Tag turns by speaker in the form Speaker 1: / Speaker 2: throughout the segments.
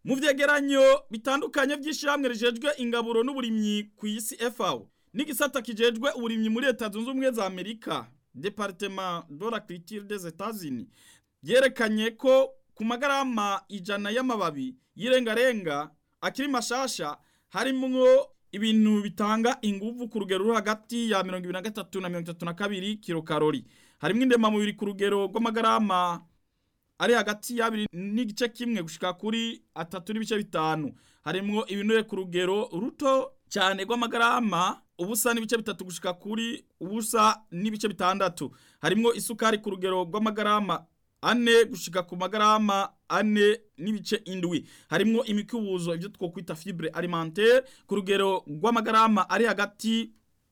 Speaker 1: mu vyegeranyo bitandukanye vy'ishirahamwe rijejwe ingaburo n'uburimyi ku isi FAO n'igisata kijejwe uburimyi muri leta zunze ubumwe za Amerika Departement de la Culture des États-Unis yerekanye ko ku magarama ijana y'amababi y'irengarenga akiri mashasha harimwo ibintu bitanga inguvu ku rugero ruri hagati ya 23 na 32 kilokalori harimwo indemamubiri ku rugero rw'amagarama ari hagati y'abiri n'igice kimwe gushika kuri atatu n'ibice bitanu harimwo ibinure ku rugero ruto cyane rw'amagarama ubusa n'ibice bitatu gushika kuri ubusa n'ibice bitandatu harimwo isukari ku rugero rw'amagarama ane gushika ku magarama ane n'ibice indwi harimwo imikubuzo ibyo twokwita fibre alimentaire ku rugero rw'amagarama ari hagati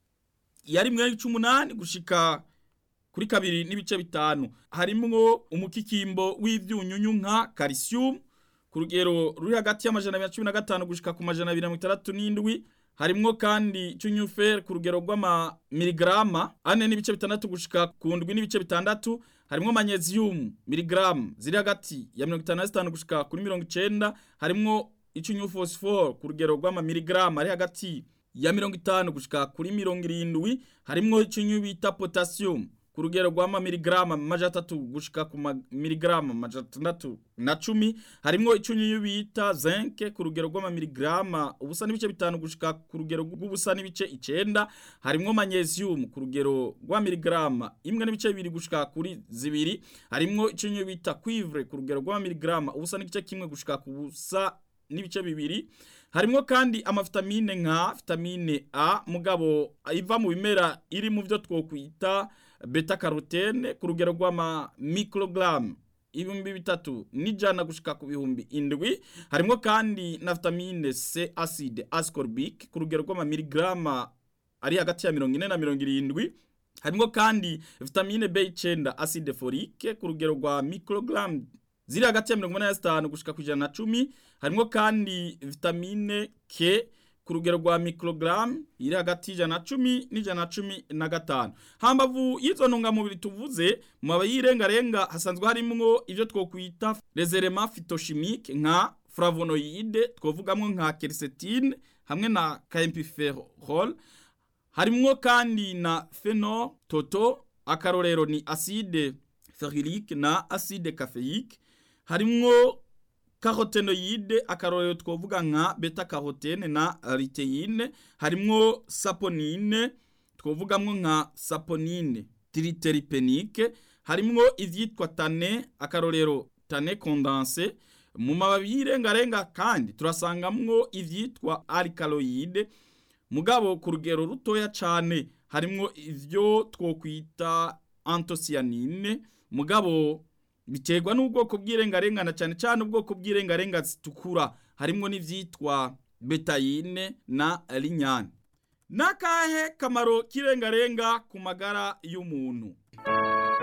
Speaker 1: ya rimwe n'ibice umunani gushika kuri kabiri n'ibice bitanu harimwo umukikimbo w'ivyunyunyu nka calcium ku rugero ruri hagati y'amajana abiri na cumi na gatanu gushika ku majana abiri na mirongo itandatu n'indwi harimwo kandi cyunyufer ku rugero rw'ama miligrama ane n'ibice bitandatu gushika ku ndwi n'ibice bitandatu harimwo magnesium miligram ziri hagati ya mirongo itanu na zitanu gushika kuri mirongo icenda harimwo icyunyu phosphore ku rugero rw'ama miligram ari hagati ya mirongo itanu gushika kuri mirongo irindwi harimwo icyunyu bita potassium ku rugero rw'ama miligrama maja atatu gushika ku miligrama maja atandatu na cumi harimwo icyunyu bita zinc ku rugero rw'ama miligrama ubusa n'ibice bitanu gushika ku rugero rw'ubusa n'ibice icenda harimwo magnesium ku rugero rwa miligrama imwe n'ibice bibiri gushika kuri zibiri harimwo icyunyu bita cuivre ku rugero rw'ama miligrama ubusa n'igice kimwe gushika ku busa n'ibice bibiri harimwo kandi amavitamine nka vitamine A mugabo iva mu bimera iri mu byo twokwita beta carotene ku rugero rw'ama microgram ibihumbi bitatu n'ijana gushika ku bihumbi indwi harimwo kandi na vitamine C acide ascorbic ku rugero rw'ama miligrama ari hagati ya mirongo ine na mirongo irindwi harimwo kandi vitamine B9 acide folique ku rugero rwa microgram ziri hagati ya mirongo inani na zitanu gushika ku ijana na cumi harimwo kandi vitamine K ku rugero rwa microgram iri hagati y'ijana na cumi n'ijana na cumi na gatanu hambavu y'izo ntungamubiri tuvuze mu mababi y'irengarenga hasanzwe harimwo ibyo twokwita reserema phytochimique nka flavonoide twovugamwo nka quercétine hamwe na camphophyrol harimwo kandi na phenol toto akarorero ni acide ferulique na acide caféique harimwo carotenoide akarorero twovuga nka beta carotene na luteine harimwo saponine twovugamwo nka saponine triteripenique harimwo ivyitwa tane akarorero tane condense mu mababi y'irengarenga kandi turasangamwo ivyitwa alkaloide mugabo ku rugero rutoya cane harimwo ivyo twokwita antosianine mugabo biterwa n'ubwoko bw'irengarengana cyane cyane ubwoko bw'irengarenga zitukura harimwo n'ivyitwa betayine na linyane nakahe kamaro k'irengarenga ku magara y'umuntu